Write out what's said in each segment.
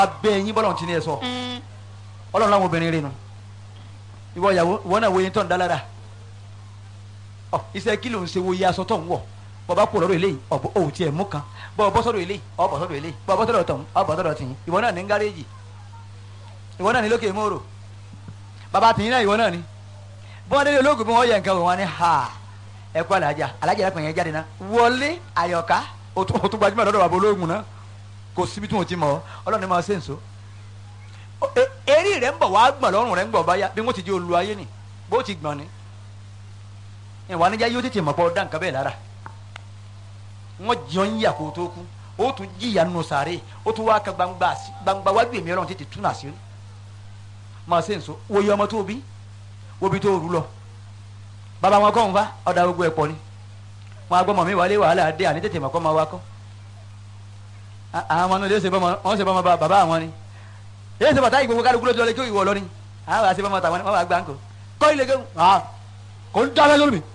abẹ́ yín bọ́lọ̀ tí ní ẹ sọ ọlọ́run láwọn obìnrin rẹ̀ nu ìwọ ìyàwó ìwọ náà wo yín tọ́ ń dá lára ọ iṣẹ́ kí ló ń ṣe wo iye aṣọ tó ń wọ̀ bọ́ bá kú lọ́dọ̀ eléyìí ọ̀bọ òun tiẹ̀ mú kan bọ́ bọ́ sọ́dọ̀ eléyìí ọ̀bọ̀ sọ́dọ̀ eléyìí bọ́ bọ́ sọ́dọ̀ tọ̀hún ọ̀bọ̀ sọ́dọ̀ tìyín ìwọ náà ní gáréèjì ìwọ náà ní lókè mòrò bàbá tìyín náà ìwọ náà ní bí wọ́n délé olóògùn bí wọ́n yẹ nǹkan wò wọ́n ní ha ẹ kú alájà alájà yẹn pè yẹn jáde náà wọlé àyọ̀ká o tún o tún gbajúmọ̀ lọ́dọ̀ bàbá olóògùn náà kò síbi tí wọ́n ti mọ̀ ọ́ ọlọ́run ní máa ṣe nso eré rẹ̀ ń bọ̀ wá gbọ̀n lọ́rùn rẹ̀ ń gbọ̀ báyà bí wọ́n ti di olú ayé ni bó ti gbọ̀n ni ìwà níjà yóò tètè mọ̀ pọ̀ dá nǹkan bẹ́ẹ̀ lára wọ́n jọ ń yà kó tó kú ó tún jìyà nù sàárè ó tún wá ka gbangba gbangba wájú èmi ọlọ́run tètè tún àṣírí máa ṣe nso wo iye ọmọ tó bí wo bí tó rú lọ bàbá wọn kọ́ ń fa ọ̀dà gbogbo ẹ̀ pọ̀ ni wọn agbọ́mọ mi wálé wàhálà dé àní tètè mọ̀ kọ́ máa wá kọ́ àwọn ọmọ náà lè ṣe bọ́mọ wọn ṣe bọ́mọ bàbá àwọn ni èyí ṣe bàtà ìgbòho kálukú lójú ọlẹ́ kí ìwọ lọ ni àwọn àti bọ́mọ tàwọn ni wọ́n wá gbá ńkọ kọ́ ilé kéwù kò ń dábẹ́ lórí mi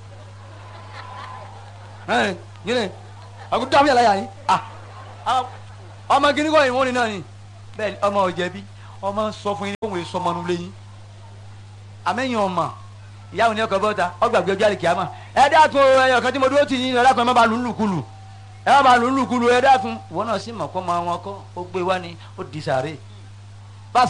yìnyín àkó dábẹ́ yàrá yàrá yìí ọmọ gíní kọ́ ìwọ́n ni náà ni bẹ́ẹ̀ ọmọ ọ̀jẹ̀bi ọmọ sọ fún yín kóhùn èso ọmọ nulẹ̀ yín àmẹ́yìn ọmọ ìyáwó ni ọkọ̀ bọ́ta ọgbàgbé ọjọ́ àlèkè àmọ́ ẹ dákun ẹyọ kan tí mo dúró tì yín ẹ dákun ẹ má ba lù ú lùkulù ẹ má ba lù ú lùkulù ẹ dákun ìwọ náà sì mọ̀ kọ́ máa wọn kọ́ ó gbé wá ni ó di sàárè